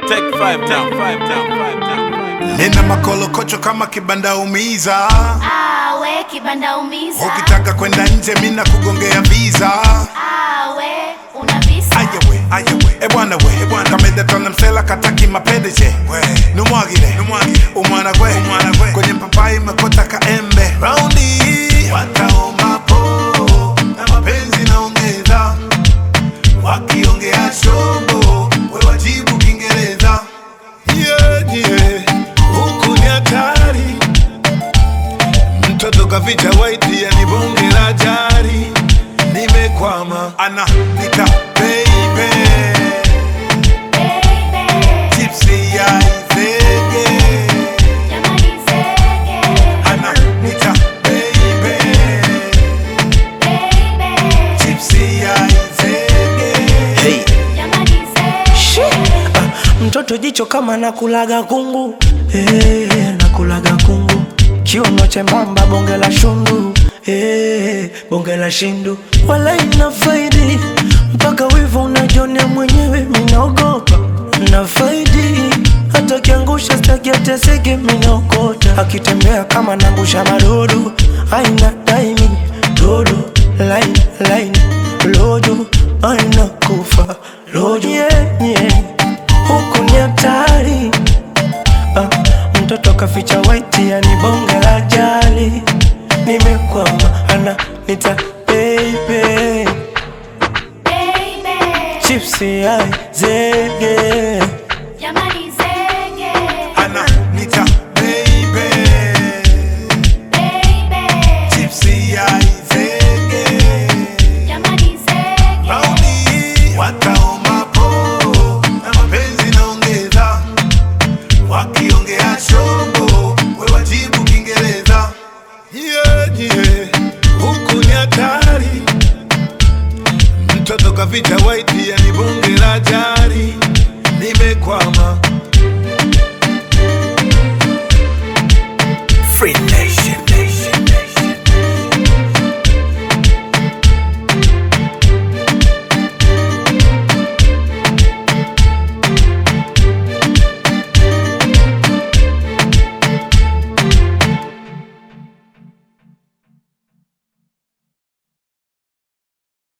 Take five down, five down, five down, five down. nina makolokocho kama kibanda umiza awe kibanda umiza ukitaka kwenda nje mina kugongea visa awe una visa ayawe ayawe ebwana we ebwana kamedetona msela kataki mapendeje numwagire numwagire umwana gwe umwana gwe kwenye papai mekota kaembe raundi wataombapo na mapenzi naongeza wakiongea shombo we wajibu kiingereza yeah, yeah. huku ni hatari mtoto kaficha waiti yani bonge la jari nimekwama ana nita baby baby tipsy ya izege jamani zege ana nita baby baby tipsy ya izege Hey. jamani zege mtoto jicho kama nakulaga kungu hey, nakulaga kungu kiuno chembamba bonge la shundu hey, bonge la shindu wala ina faidi mpaka wivu unajonea mwenyewe minaogopa na faidi hata kiangusha staki ateseke minaokota akitembea kama nangusha madodo aina daimi dodo laini laini lojo aina kufa lojo yeah, yeah huku ni hatari ah, mtoto kaficha waiti yani bonge la jali nimekwama ana nita baby baby chipsi ai zege jamani zege ana nita baby baby tipsy ya izege jamani zege Raundi wataombapo na mapenzi naongeza, wakiongea shombo we wajibu Kiingereza. Yeah, yeah. Huku ni hatari, mtoto kaficha waiti yani bonge la jari, nimekwama free